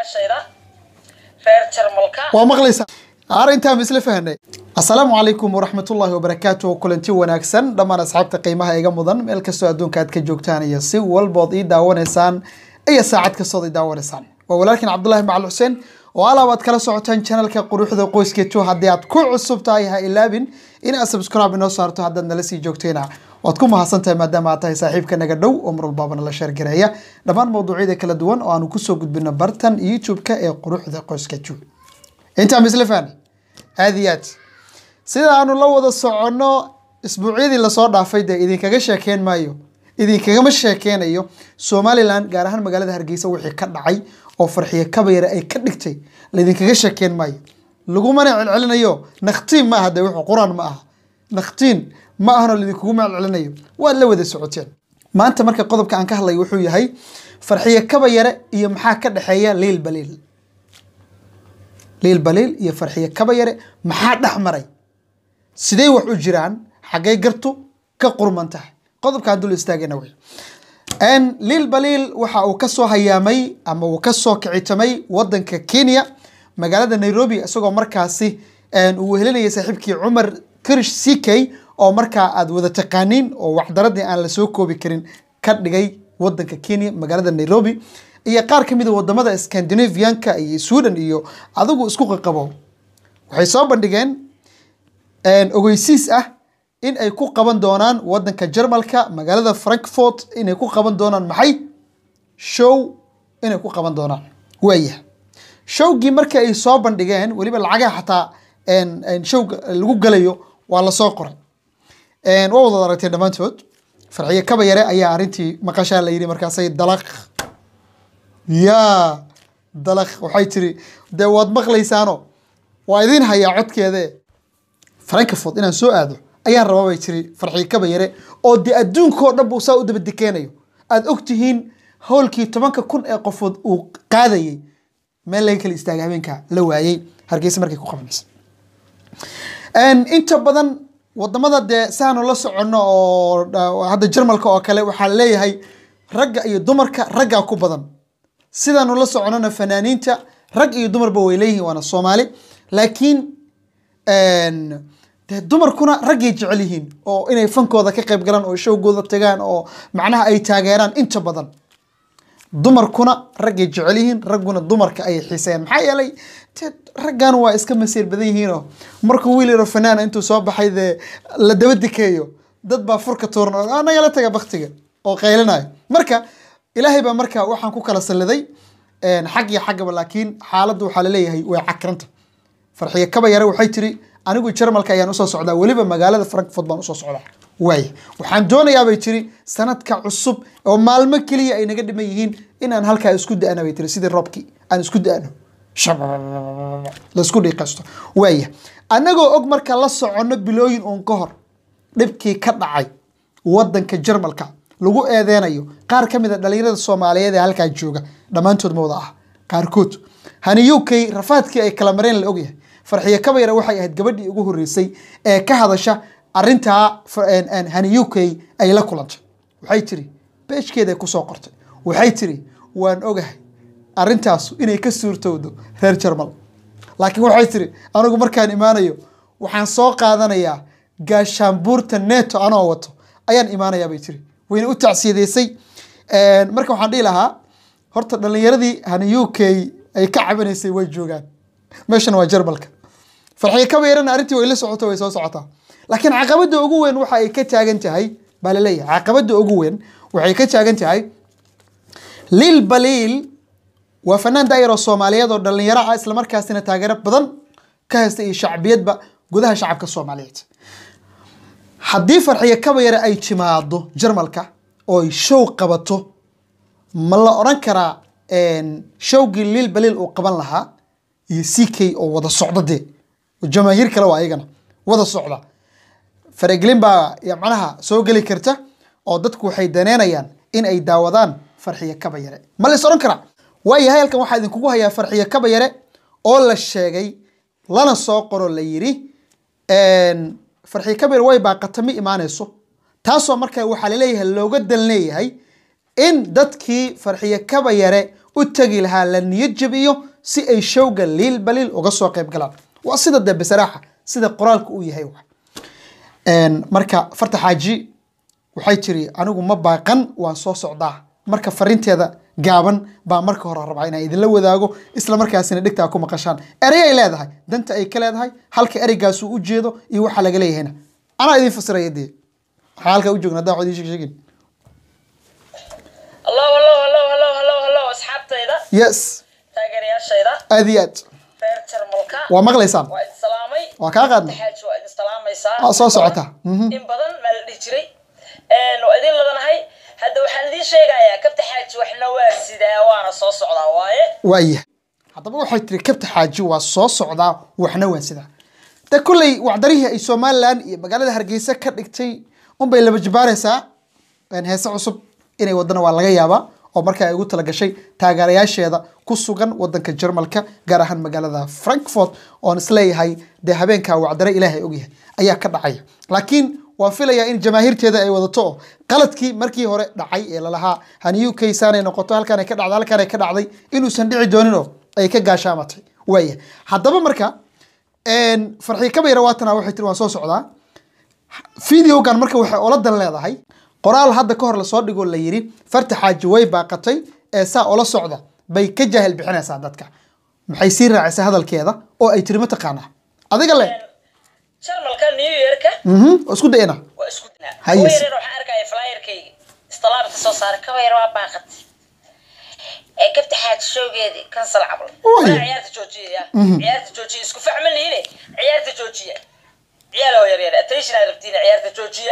taageerayaashayda reer jarmalka waa maqlaysaa arrintaa ma isla fahanay assalaamu calaykum waraxmatullaahi wabarakaatu kulanti wanaagsan dhammaan asxaabta qiimaha iga mudan meel kastoo adduunka aad ka joogtaan iyo si walbood ii daawanaysaan iyo saacad kastood ii daawanaysaan waa walaalkiin cabdulaahi macal xuseen oo alaab aad kala socotaan channelka quruxda qoyskeetu haddii aad ku cusub tahay ha ilaabin in aad subscribe inoo saarto haddaad nala sii joogtayna waad ku mahadsan tahay maadaama aad tahay saaxiibka naga dhow oo mar walbaaba nala sheergareeya dhammaan mawduucyada kala duwan oo aanu kusoo gudbino bartan youtube-ka ee quruxda qoyskeetu intaa misle fahni aad iyo aad sida aanu la wada soconno isbuucyadii lasoo dhaafay dee idinkaga sheekeen maayo idinkagama sheekeynayo somalilan gaar ahaan magaalada hargeysa wixii ka dhacay oo farxiye kabayare ay ka dhigtay laydinkaga sheekeen maayo lagumana celcelinayo nakhtiin ma aha de wuxuu qur-aan ma aha nakhtiin ma ahanoo laidinkuguma celcelinayo waad la wada socoteen maanta marka qodobka aan ka hadlayo wuxuu yahay farxiye kabayare iyo maxaa ka dhexeeya liil baliil liil baliil iyo farxiye kabayare maxaa dhex maray sidee wax u jiraan xaggay gartu ka qurman tahay qodobkaan dul istaagayna wey liil baliil waxa uu kasoo hayaamay ama uu kasoo kicitamay wadanka kenya magaalada nairobi isagoo markaasi uu wehelinayay saaxiibkii cumar kirish ck oo markaa aad wada taqaaniin oo waxdaradii aan lasoo koobi karin ka dhigay wadanka kenya magaalada nairobi iyo qaar ka mid a wadamada scandinavianka iyo sweden iyo adigu isku qaqabo waxay soo bandhigeen ogeysiis ah in ay ku qaban doonaan wadanka jarmalka magaalada frankfort inay ku qaban doonaan maxay show inay ku qaban doonaan waaya showgii marka ay soo bandhigeen weliba lacagaha xataa showga lagu galayo waa lasoo qoray waa wadaad aragtay dhammaantood farxiye kabayare ayaa arrintii maqashaa la yidhi markaasay dalaq yaa dalaq waxay tiri dee waad maqlaysaano waa idin hayaa codkeede frankfort inaan soo aado ayaan rabaa bay tiri farxiye kabayare oo dee adduunkao dhan buu saa u daba dekeenayo aada og tihiin howlkii tobanka kun ee qofood uu qaadayay meel laga kala istaagay habeenka la waayey hargeysa markay ku qabanaysa inta badan wadamada dee saanu la soconno oo hadda jarmalka oo kale waxaa leeyahay ragga iyo dumarka raggaa ku badan sidaanu la soconnona fanaaniinta rag iyo dumarba way leeyihiin waana soomaali laakiin dee dumarkuna raggay jecel yihiin oo inay fankooda ka qayb galaan oo showgooda tagaan oo macnaha ay taageeraan inta badan dumarkuna raggay jecel yihiin ragguna dumarka ayay xiiseeyaan maxaa yeelay te raggan waa iska masiir badan yihiinoo markuu wiil yaro fanaana intuu soo baxay dee la daba dikeeyo dad baa furka tuuran oo nagala taga baktiga oo qaylinayo marka ilaahay baa marka waxaan ku kala salliday xag iyo xaggaba laakiin xaaladda waxaa laleeyahay way cakranta farxiye kabayare waxay tiri anigu jarmalka ayaan usoo socdaa weliba magaalada frankfort baan usoo socdaa waay waxaan doonayaa bay tiri sanadka cusub oo maalmo keliya ay naga dhiman yihiin inaan halkaa isku da-ana bay tiri sidii roobkii aan isku da-ano laisku dhiiqaysto waaya annagoo og marka la soconno bilooyin uun ka hor dhibkii ka dhacay wadanka jarmalka lagu eedeynayo qaar ka mid a dhalinyarada soomaaliyeed ee halkaa jooga dhammaantood ma wada ah qaarkood hani u k rafaadkii ay kala mareen la ogyahay farxiye kabayare waxay ahayd gabadhii ugu horreysay ee ka hadasha arrintaa hani u k ay la kulantay waxay tiri beejkeeday kusoo qortay waxay tiri waan ogahay arrintaas inay ka suurtowdo reer jarmal laakiin waxay tiri anigu markaan imaanayo waxaan soo qaadanayaa gaashaanbuurta neto anoo wato ayaan imaanayaa bay tiri wayna u tacsiyadeysay marka waxaan dhihi lahaa horta dhalinyaradii hani u k ay ka cabanaysay way joogaan meeshana waa jarmalka farxiye kabayarana arrintii way la socoto way soo socotaa laakiin caqabadda ugu weyn waxa ay ka taagan tahay baa laleeyahay caqabadda ugu weyn waxay ka taagan tahay liil baliil waa fanaan daayar oo soomaaliyeed oo dhalinyaro ah islamarkaasina taageero badan ka haysta iyo shacbiyadba gudaha shacabka soomaaliyeed haddii farxiye kabayare ay timaado jarmalka oo ay show qabato ma la odhan karaa showgii liil baliil uu qaban lahaa iyo c k oo wada socda dee jamaahiir kale waa ayagana wada socda faragelin baa macnaha soo geli karta oo dadku waxay daneynayaan in ay daawadaan farxiye kabayare ma la is odhan karaa waayahay halkan waxaa idinkugu hayaa farxiye kabayare oo la sheegay lana soo qoro la yiri farxiye kabayare way baaqata ma imaanayso taasoo marka waxaa laleeyahay looga dan leeyahay in dadkii farxiye kabayare u tegi lahaa la niyad jabiyo si ay showga liil baliil uga soo qayb galaan waa sida dee basaraaxa sida qoraalka uu yahay wa Een, marka farta xaaji waxay tiri anigu ma baaqan waan soo socdaa marka fariinteeda gaaban baa marka hore rabaa inaan idinla wadaago isla markaasina dhigtaa ku maqashaan erey ay leedahay danta ay ka leedahay halka ereygaas uu u jeedo iyo waxa laga leeyahayna anaa idin fasiraya dee waxaa halkaa u joogna haddaan wax idiin sheeg sheegin hallo hallo hallo hallo hallo hallo asxaabtayda yes taageerayaashayda aad iyo aad reer jarmalka waa maqlaysaan waa idin salaamay waa kaa qaadnay xaaji waa idin salaamaysaa Waa soo socota. Mhm. in badan maa la dhihi jiray Een, waa idin ladanahay hadda waxaan idiin sheegayaa kabta xaaji waxna waa sidaa waana soo socdaa waaye waayahay haddaba waxay tiri kabta xaaji waa soo socdaa waxna waa sidaa de kolley wacdarihii ay somalilan iyo magaalada hargeysa ka dhigtay unbay laba jibaaraysaa een, heese cusub inay wadana waa laga yaabaa oo markaa ay ugu talagashay taageerayaasheeda ku sugan wadanka jarmalka gaar ahaan magaalada frankfort oon isleeyahay dee habeenkaa wacdare ilaahay ogyahay ayaa ka dhacaya laakiin waan filayaa in jamaahiirteeda ay wadato oo qaladkii markii hore dhacay ee lalahaa hani u k saanay noqoto halkaan ay ka dhacday halkaan ay ka dhacday inuusan dhici doonin oo ay ka gaashaamatay waaya haddaba marka een, farxii kabayra waatana waxay tiri waan soo socdaa videogan marka waxay ola dan leedahay qoraal hadda ka hor lasoo dhigoo la yiri farta xaaji way baaqatay ee saa ola socda bay ka jaahil bixinaysaa dadka maxay sii raacisay hadalkeeda oo ay tiri mataqaanaa adiga le jarmalka new yearka mhm oo isku dayna waa isku dinaa Hayes. kuwa yaryar waxaan arkaya flyerkayga istalaabka soo saaray kaba yar waa baaqatay ee kabta xaaji showgeedii kansal cabl Ooy. Waa ciyaarta joojiya ciyaarta joojiya isku fahman lihiine ciyaarta joojiya ciyaalo yaryar attention ay rabtiin ciyaarta joojiya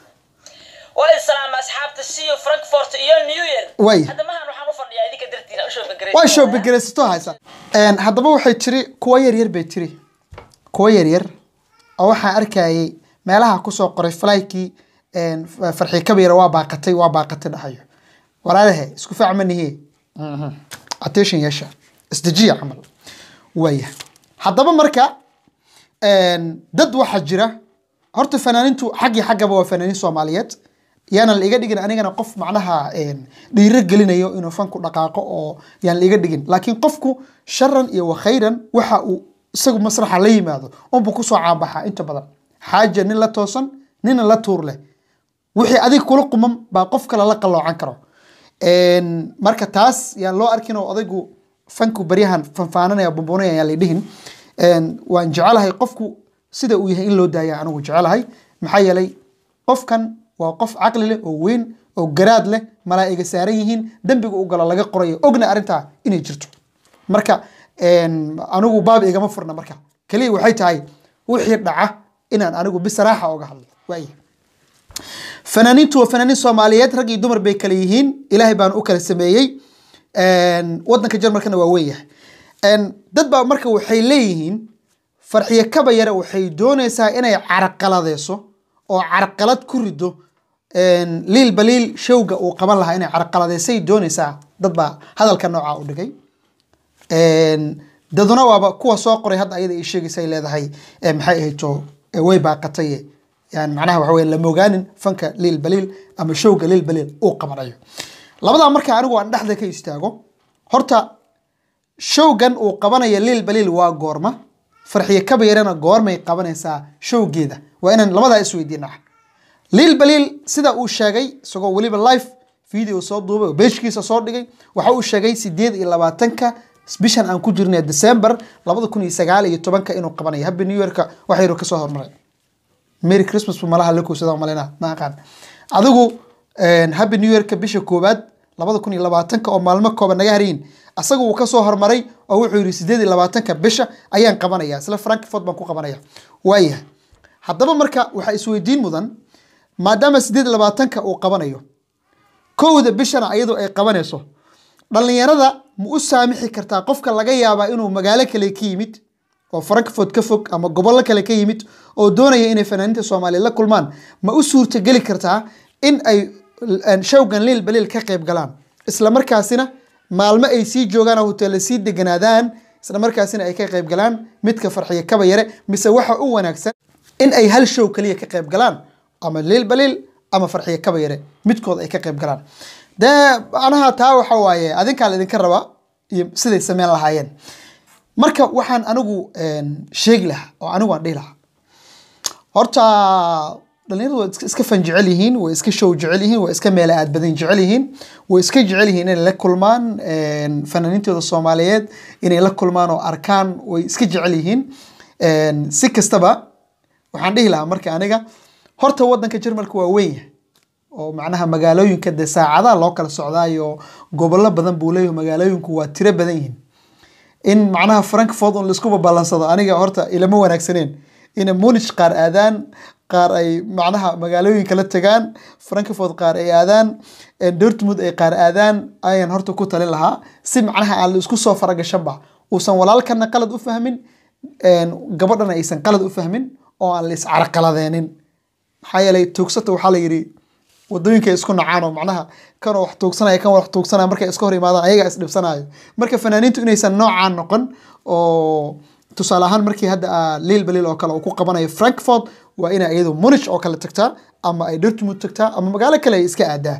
waa islaama asxaabta siyo frankfort iyo new year Way. hadda mahan waxaan u fadhiyaa idinka dartiina u shoobagarey waa show begeraysato haysa Een, haddaba waxay tiri kuwa yaryar bay tiri kuwa yaryar oo waxaan arkayay meelaha kusoo qoray falaykii een, f- farxii kabayra waa baaqatay waa baaqatay dhahayo walaalahe isku facmanihe attention yeesha isdejiya camal waaya haddaba marka een, dad waxaa jira horta fanaanintu xaggii xaggaba waa fanaaniin soomaaliyeed yaana la iga dhigin anigana qof macnaha een, dhiiro gelinayo inuu fanku dhaqaaqo oo yaan la iga dhigin laakiin qofku sharan iyo wakhayran waxa uu isagu masraxa la yimaado unbuu kusoo caabaxaa inta badan xaaja nin la toosan nina la tuur leh wixii adiga kula quman baa qof kale la qaloocan karo Een, marka taas yaan loo arkin oo odaygu fanku baryahan fanfaananaya bumbuunaya yaan la dhihin Een, waan jecelahay qofku sida uu yahay in loo daaya anigu jecelahay maxaa yeelay qofkan waa qof caqli leh oo weyn oo garaad leh malaa'iga saaran yihiin dembiga u galo laga qorayo ogna arrintaa inay jirto marka een, anigu baab igama furna marka keliya waxay tahay wixii dhaca inaan anigu bisaraaxa oga hadlo waaya fanaaniintu waa fanaaniin soomaaliyeed rag iyo dumar bay kala yihiin ilaahay baan u kala sameeyey Een, wadanka jarmalkana waa weeyahay Een, dad baa marka waxay leeyihiin farxiyo kaba yare waxay doonaysaa inay carqaladeyso oo carqalad ku rido Een, liil baliil showga uu qaban lahaa inay carqaladeysay doonaysaa dad baa hadalka noocaa u dhigay Een, daduna waaba kuwa soo qoray hadda ayada ay sheegaysa ay leedahay ee maxay ahayto ee way baaqatay yani macnaha waxa weye lama ogaanin fanka liil baliil ama showga liil baliil uu qabanayo labadaa marka anigu aan dhexda ka istaago horta showgan uu qabanayo liil baliil waa goorma farxiyo kabayarana goormay qabanaysaa showgeeda waa inaan labadaa isweydiinaa liil baliil sida uu sheegay isagoo weliba live video soo duubay oo beeshkiisa soo dhigay waxa uu sheegay sideed iyo labaatanka bishan aan ku jirnay december labada kun iyo sagaal iyo tobanka inuu qabanayo happy new yearka waxa yaro kasoo hormaray merry christmas bu malaha la koosada malena ma aqaan adigu een, happy new yearka bisha koowaad labada kun iyo labaatanka oo maalmo kooban naga harayin asaga uu kasoo hormaray oo wuxuu yidhi sideed iyo labaatanka bisha ayaan qabanaya isla frankfort baan ku qabanaya waayahay haddaba marka waxaa isweydiin mudan maadaama sideed iyo labaatanka uu qabanayo kowda bishana ayadu ay qabanayso dhalinyarada ma u saamixi kartaa qofka laga yaabaa inuu magaalo kale ka yimid oo frankfort ka fog ama gobollo kale ka yimid oo doonaya inay fanaaniinta soomaaliya la kulmaan ma u suurtageli kartaa in ay l- showgan liil baliil ka qayb galaan isla markaasina maalmo ay sii joogaan oo hoteella sii deganaadaan isla markaasina ay ka qayb galaan midka farxiya kaba yare mise waxa u wanaagsan in ay hal show kaliya ka qayb galaan ama liil baliil ama farxiya kaba yare midkood ay ka qayb galaan dee anaha taa waxa waaye adinkaa la idinka rabaa iyo siday sameyn lahaayeen marka waxaan anigu een, sheegi lahaa oo anigu aan dhihi lahaa horta dhalinyaradu way iska- iska fan jecel yihiin way iska show jecel yihiin way iska meela aad badan jecel yihiin way iska jecel yihiin inay la kulmaan een, fanaaniintooda soomaaliyeed inay la kulmaan oo arkaan way iska jecel yihiin Een, si kastaba waxaan dhihi lahaa marka aniga horta wadanka jarmalka waa weyn yahay oo macnaha magaalooyinka dee saacadaha loo kala socdaayo gobollo badan buu leeyahay magaalooyinku waa tiro badan yihiin in macnaha frankfort un laisku babalansado aniga horta ilama wanaagsaneen ina munich qaar aadaan qaar ay macnaha magaalooyinka la tagaan frankfort qaar ay aadaan eh, dortmund ay qaar aadaan ayaan horta ku talin lahaa si macnaha aan la isku soo faragashanba uusan walaalkana qalad u fahmin een, gabadhana aysan qalad u fahmin oo aan la iscarqaladeenin maxaa yeelay tuugsata waxaa la yidhi wadooyinka ay isku nacaan oo macnaha kan wax tuugsanaya kan wax tuugsanaya markay iska hor imaadaan ayaga isdhibsanayo marka fanaaniintu inaysan noocaan noqon oo tusaale ahaan markii hadda ah, liil baliil oo kale uu ku qabanayo frankfort waa inay iyadu munich oo kale tagtaa ama ay dortmund tagtaa ama magaalo kale ay iska aadaa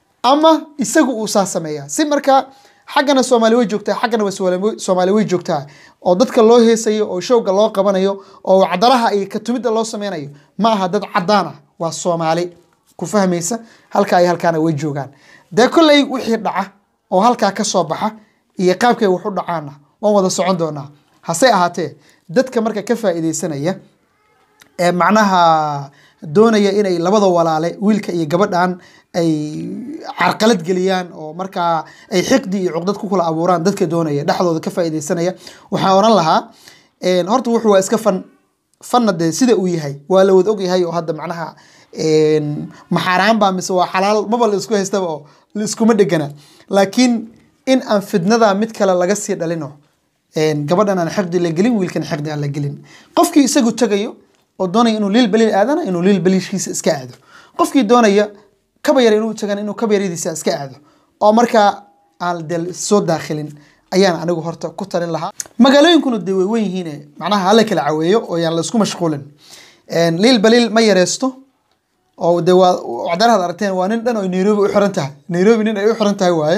ama isagu uu saa sameeyaa si marka xaggana soomaali way joogtaa xaggana waa Soomaali- soomaali way joogtaa oo dadka loo heesayo oo showga loo qabanayo oo cadaraha iyo katumidda loo sameynayo ma aha dad cadaan ah waa soomaali ku fahmaysa halkaa iyo halkaana way joogaan dee kolley wixii dhaca oo halkaa ka soo baxa iyo qaabkay wax u dhacaana waan wada socon doonaa hase ahaatee dadka marka ka faa'iidaysanaya ee macnaha doonaya inay labada walaale wiilka iyo gabadhan ay carqalad geliyaan oo markaa ay xiqdi iyo cuqdad ku kala abuuraan dadka doonaya dhexdooda ka faa'iidaysanaya waxaan oran lahaa een, horta wuxuu waa iska fan fanna dee sida uu yahay waa la wada ogyahay oo hadda macnaha een, ma xaaraan baa mise waa xalaal maba la isku haystaba oo la iskuma dhegana laakiin in aan fidnada mid kale laga sii dhalino een, gabadhan aan xiqdi la gelin wiilkan xiqdi aan la gelin qofkii isagu tagayo oo doonaya inuu liil baliil aadana inuu liil baliilkiisa iska aado qofkii doonaya kaba yar inuu tagana inuu kaba yaridiisa iska aado oo markaa aan dee soo daakhilin ayaan anigu horta ku talin lahaa magaalooyinkuna dee way weyn yihiin macnaha hala kala caweeyo oo yaan la isku mashquulin Een, liil baliil ma yareysto oo de waa cadaraad aragteen waa nin dhan oo nairobi u xiran tahay nairobi nin ay u xiran tahay waaye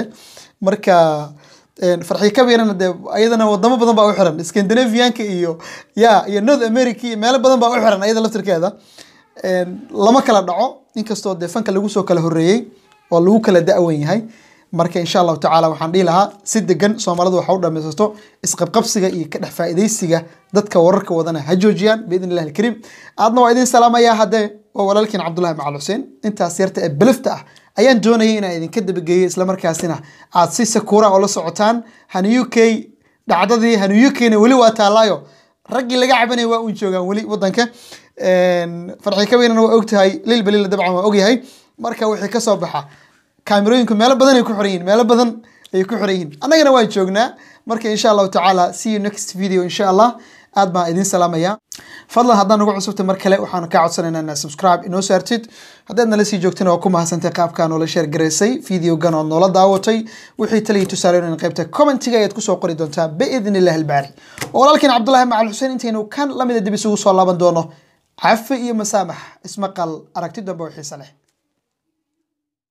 marka een, farxi kabirana dee ayadana wadamo badan baa u xiran scandinavianka iyo ya iyo north america iyo meelo badan baa u xiran ayada laftirkeeda Een, lama kala dhaco inkastoo dee fanka lagu soo kala horeeyey oo lagu kala da-wan yahay marka insha allahu tacaala waxaan dhihi lahaa si degan soomaalidu waxa u dhamaysato isqabqabsiga iyo ka dhex faa'iidaysiga dadka wararka wadana ha joojiyaan biidn illahi alkariim aadna waa idin salaamayaa haddee waa walaalkiin cabdullahi macal xuseen intaas yarta ee belifta ah ayaan doonayay inaan idinka dabageeyo islamarkaasina aad si sakuura oo la socotaan han u k dhacdadii han u k-na weli waa taallaayo raggii laga cabanaya waa uun joogaan weli wadanka farxi kaweynana waa ogtahay lil balila dabcan waa ogyahay marka wixii kasoo baxa kaamirooyinku meelo badan ay ku xiran yihiin meelo badan ay ku xiran yihiin annagana waa joognaa marka insha allahu tacaala see you next video insha allah aad baan idin salaamaya fadlan haddaan nagu cusubtay mar kale waxaan kaa codsanaynaa inaad subscribe inoo saartid haddaad nala sii joogtana waa ku mahadsantay qaabkaa noola sheer garaysay videogan oo noola daawatay wixii taliya tusaaleyn qaybta commentiga ayaad kusoo qori doontaa biidn illahi albaari walaalkiin cabdullahi macal xuseen intaynu kan lamida dib isugu soo laaban doono cafi iyo masaamax ismaqal aragti dambe oo xiise leh